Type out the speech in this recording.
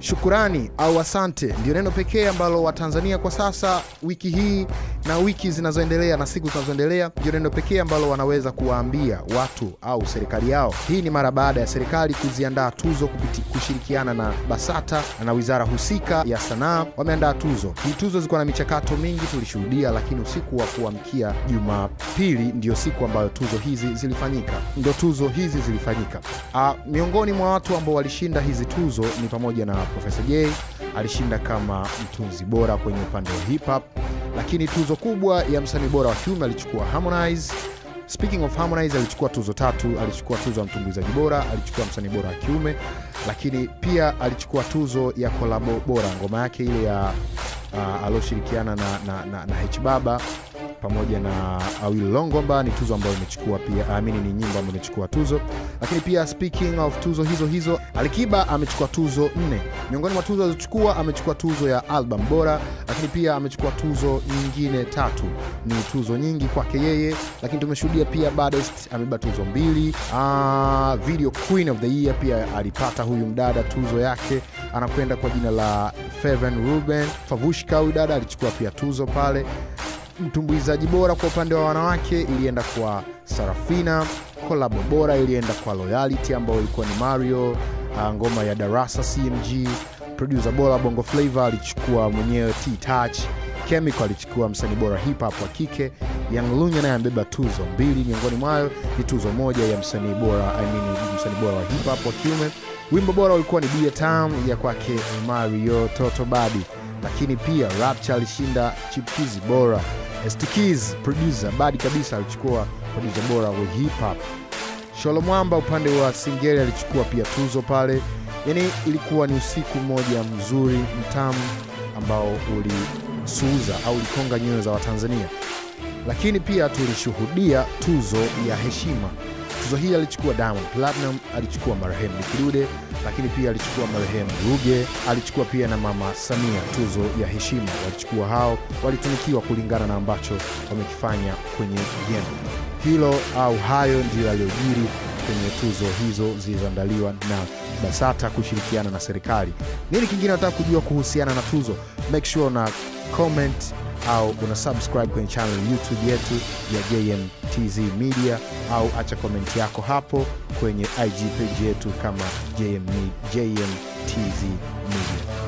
Shukurani au asante ndio neno pekee ambalo Watanzania kwa sasa, wiki hii na wiki zinazoendelea na siku zinazoendelea, ndio neno pekee ambalo wanaweza kuwaambia watu au serikali yao. Hii ni mara baada ya serikali kuziandaa tuzo kupiti, kushirikiana na BASATA na wizara husika ya sanaa wameandaa tuzo. Hii tuzo zilikuwa na michakato mingi tulishuhudia, lakini usiku wa kuamkia Jumapili ndio siku ambayo tuzo hizi zilifanyika, ndio tuzo hizi zilifanyika. A, miongoni mwa watu ambao walishinda hizi tuzo ni pamoja na Profesa J alishinda kama mtunzi bora kwenye upande wa hip hop, lakini tuzo kubwa ya msanii bora wa kiume alichukua Harmonize. Speaking of Harmonize, alichukua tuzo tatu. Alichukua tuzo ya mtumbuizaji bora, alichukua msanii bora wa kiume, lakini pia alichukua tuzo ya kolabo bora, ngoma yake ile ya uh, alioshirikiana na, na, na, na H Baba pamoja na Awil Longomba ni tuzo ambayo imechukua pia, amini ni nyimbo ambayo imechukua tuzo. Lakini pia speaking of tuzo hizo hizo, Alikiba amechukua tuzo nne. Miongoni mwa tuzo alizochukua, amechukua tuzo ya album bora, lakini pia amechukua tuzo nyingine tatu. Ni tuzo nyingi kwake yeye, lakini tumeshuhudia pia Baddest amebeba tuzo mbili. Ah, video queen of the year pia alipata huyu mdada tuzo yake, anakwenda kwa jina la Feven Ruben Favushka. Huyu dada alichukua pia tuzo pale mtumbuizaji bora kwa upande wa wanawake ilienda kwa Sarafina. Kolabo bora ilienda kwa Loyalty ambayo ilikuwa ni Mario, uh, ngoma ya Darasa CMG. Producer bora Bongo Flava alichukua mwenyewe T Touch. Chemical alichukua msanii bora hip hop wa kike. Young Lunya naye amebeba tuzo mbili, miongoni mwayo ni tuzo moja ya msanii bora I mean, msanii bora wa hip hop wa kiume. Wimbo bora ulikuwa ni Dear Town ya kwake Mario Toto Badi, lakini pia Rapture alishinda chipkizi bora Stikis producer badi kabisa alichukua producer bora wa hip hop. Sholo Mwamba upande wa Singeli alichukua pia tuzo pale. Yani ilikuwa ni usiku mmoja mzuri mtamu ambao ulisuuza au ulikonga nyoyo za Watanzania, lakini pia tulishuhudia tuzo ya heshima. Tuzo hii alichukua Diamond Platinum, alichukua marehemu Nikidude, lakini pia alichukua marehemu Ruge, alichukua pia na Mama Samia tuzo ya heshima. Walichukua hao, walitunikiwa kulingana na ambacho wamekifanya kwenye game. Hilo au hayo ndiyo yaliyojiri kwenye tuzo hizo zilizoandaliwa na BASATA kushirikiana na serikali. Nini kingine nataka kujua kuhusiana na tuzo? Make sure na comment au una subscribe kwenye channel YouTube yetu ya JMTZ Media au acha komenti yako hapo kwenye IG page yetu kama JM, JMTZ Media.